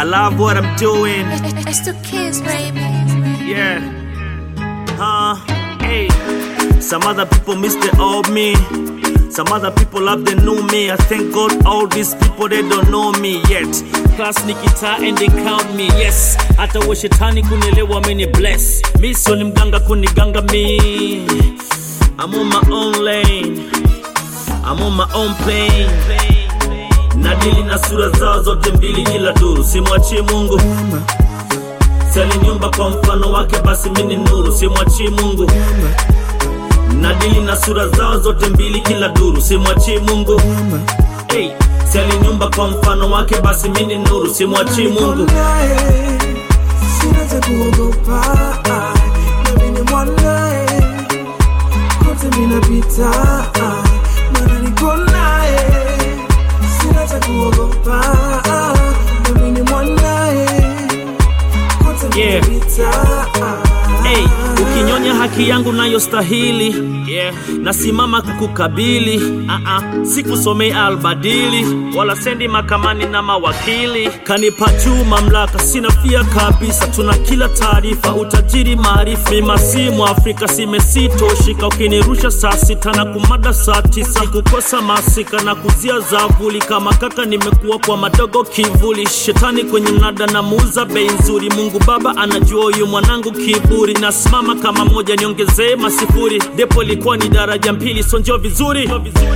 I love what I'm doing. It's the kids, baby. Yeah. Huh? Hey. Some other people miss the old me. Some other people love the new me. I thank God all these people they don't know me yet. Class nikita and they count me. Yes. Hata wa shetani kunielewa mini bless. Mi sio ni mganga kuniganga mi. I'm on my own lane. I'm on my own plane. Nadili na sura zao zote mbili kila duru, simwachie Mungu. Saliniumba kwa mfano wake, basi mimi ni nuru, simwachie Mungu. Nadili na sura zao zote mbili kila duru, simwachie Mungu. Hey, saliniumba kwa mfano wake, basi mimi ni nuru, simwachie Mungu. naye sina cha kuogopa nami ni mwanaye kote minapita mana niko naye sina cha kuogopa nami ni mwanaye kote Yeah. minapita Hey, ukinyonya haki yangu nayostahili yeah. Nasimama kukukabili uh-uh. Sikusomei albadili wala sendi makamani na mawakili. Kanipa juu mamlaka, sina fia kabisa. Tuna kila taarifa, utajiri, maarifa. Mima si Mwafrika, simesitoshika. Ukinirusha saa sita na kumada saa tisa, kukosa masika na kuzia zavuli. Kama kaka nimekuwa kwa madogo kivuli, shetani kwenye mnada na muuza bei nzuri. Mungu Baba anajua huyu mwanangu kiburi, nasimama kama moja, niongezee masifuri. Depo ilikuwa ni daraja mbili, sonjo vizuri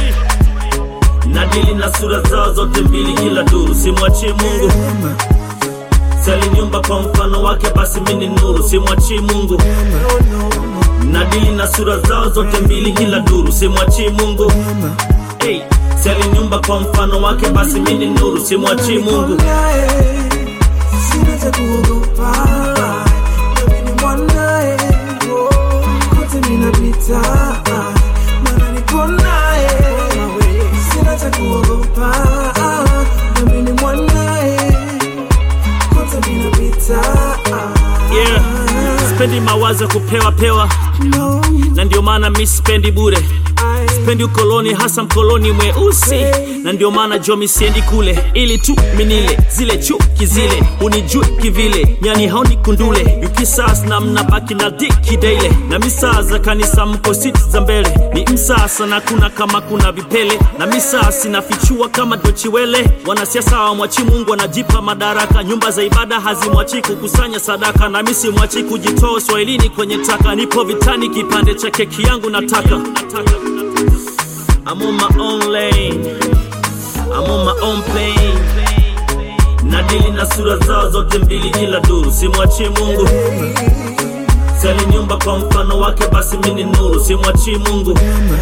nadili na sura zao zote mbili kila duru, simwachie Mungu. Saliniumba kwa mfano wake, basi mimi ni nuru, simwachie Mungu. Nadili na sura zao zote mbili kila duru, simwachie Mungu. Hey, saliniumba kwa mfano wake, basi mimi ni nuru, simwachie Mungu. naye sina cha kuogopa nami ni mwanaye kote minapita mana niko naye sina cha kuogopa nami ni mwanaye kote minapita Yeah, spendi mawazo ya kupewa pewa, no, na ndio maana mi sipendi bure. I, Sipendi ukoloni, hasa mkoloni mweusi, na ndio maana jomi siendi kule, ili tu minile zile chuki zile, unijui kivile, nyani haoni kundule, yukisas na mnabaki na diki daily, na misaa za kanisa mko siti za mbele, ni msasa na kuna kama kuna vipele, na misaa sinafichua kama dochiwele, wanasiasa wamwachi Mungu wanajipa madaraka, nyumba za ibada hazimwachi kukusanya sadaka, na misi mwachi kujitoa uswahilini kwenye taka, nipo vitani, kipande cha keki yangu nataka, nataka. I'm on my own lane. I'm on my own plane. Nadili na sura zao zote mbili kila duru, simwachie Mungu. Saliniumba kwa mfano wake, basi mimi ni nuru, simwachie Mungu.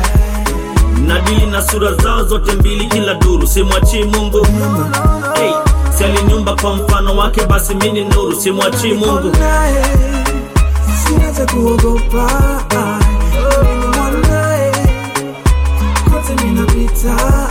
Nadili na sura zao zote mbili kila duru, simwachie Mungu. Hey, saliniumba kwa mfano wake, basi mimi ni nuru, simwachie Mungu. naye sina cha kuogopa nami ni mwanaye kote minapita